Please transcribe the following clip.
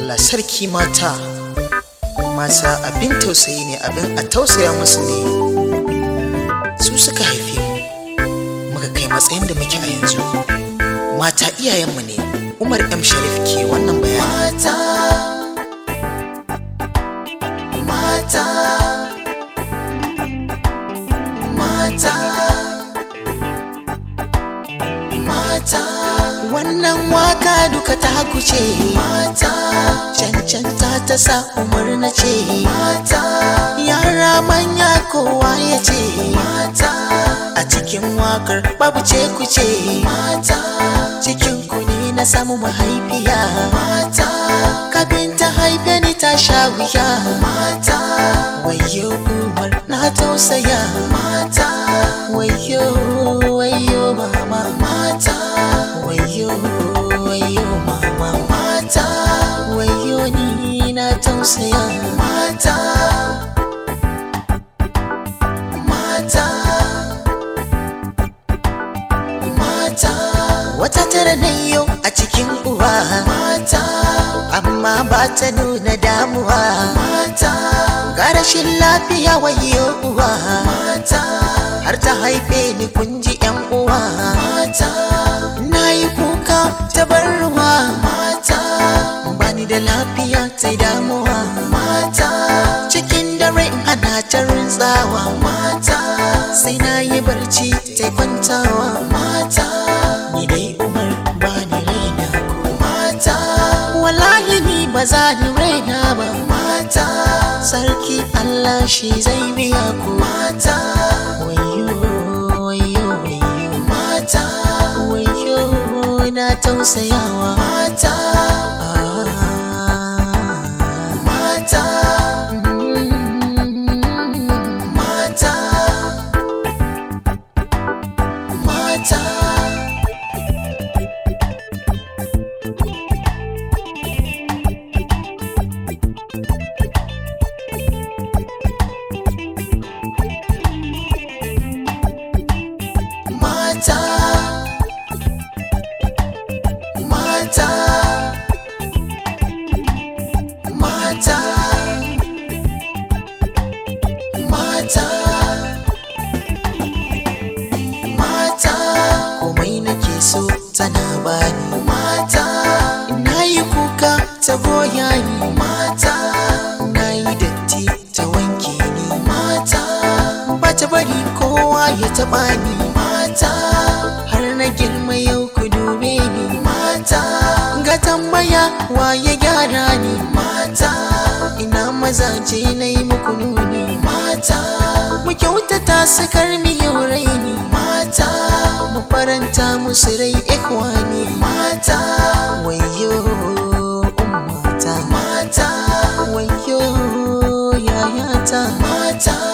Allah sarki mata mata abin tausayi ne abin a tausaya musu ne su suka haife mu muka kai matsayin da muke a yanzu mata iyayenmu ne umar m sharif ke wannan bayani mata mata mata wannan waka duka ta kuce mata cancanta ta sa umar na ce mata yara manya kowa ya ce mata a cikin wakar babu ce kuce mata cikin kuni na samu mahaifiya mata kafin ta haife ni ta sha wuya mata wayo umar na tausaya mata wayo wayo mama mata wayo wayo mama mata wayo ni na tausaya mata mata mata wata tara na yau a cikin uwa mata amma ba ta nuna damuwa mata ga rashin lafiya wayo uwa mata har ta haife ni kun ji yan uwa mata na yi kuka ta bar ruwa mata bani da lafiya ta damuwa mata cikin dare ana ta rintsawa mata sai na yi barci ta kwantawa mata ni dai umar bani raina ko mata wallahi ni ba za ni raina ba mata sarki allah shi zai biya ku mata wayo wayo wayo mata wayo na tausayawa mata mata mata mata mata mata mata mata mata komai nake so tana bani mata na yi kuka ta goya ni mata na yi datti ta wanke ni mata ba ta bari kowa ya taɓa ni mata har na girma yau ku dube ni mata ga tambaya wa ya gyara ni mata ina mazaje na yi muku nuni mata mu kyautata su karmi yau raini mata mu faranta musu rai ikwani mata wayo ummata mata wayo yayata mata